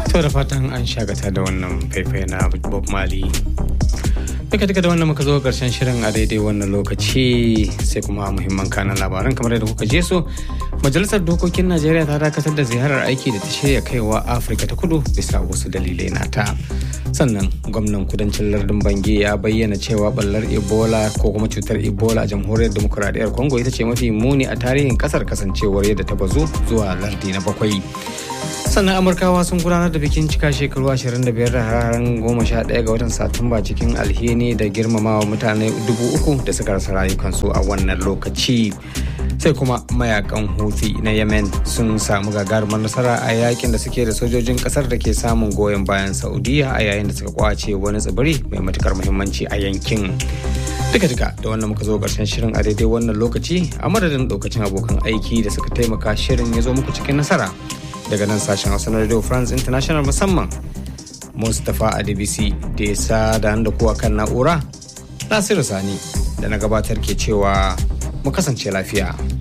To da fatan an shagata da wannan faifai na Bob Mali. Duka duka da wannan muka zo karshen shirin a daidai wannan lokaci sai kuma muhimman kanan labaran kamar yadda kuka je so. Majalisar Dokokin Najeriya ta dakatar da ziyarar aiki da ta shirya kaiwa Afirka ta kudu bisa wasu dalilai nata. Sannan gwamnan kudancin lardin Bange ya bayyana cewa ballar Ebola ko kuma cutar Ebola a jamhuriyar demokuraɗiyyar Congo ita ce mafi muni a tarihin kasar kasancewar yadda ta bazu zuwa lardi na bakwai. sannan amurkawa sun gudanar da bikin cika shekaru 25 da hararen 11 ga watan satumba cikin alheri da girmamawa mutane dubu uku da suka rasa rayukansu a wannan lokaci sai kuma mayakan huthi na yemen sun samu gagarumar nasara a yakin da suke da sojojin kasar da ke samun goyon bayan saudiya a yayin da suka kwace wani tsibiri mai matukar muhimmanci a yankin duka duka da wannan muka zo karshen shirin a daidai wannan lokaci a madadin lokacin abokan aiki da suka taimaka shirin ya zo muku cikin nasara daga nan sashen hausa na radio france international musamman mustapha adebisi da ya sa da da kuwa kan na'ura nasiru sani da na gabatar ke cewa mu kasance lafiya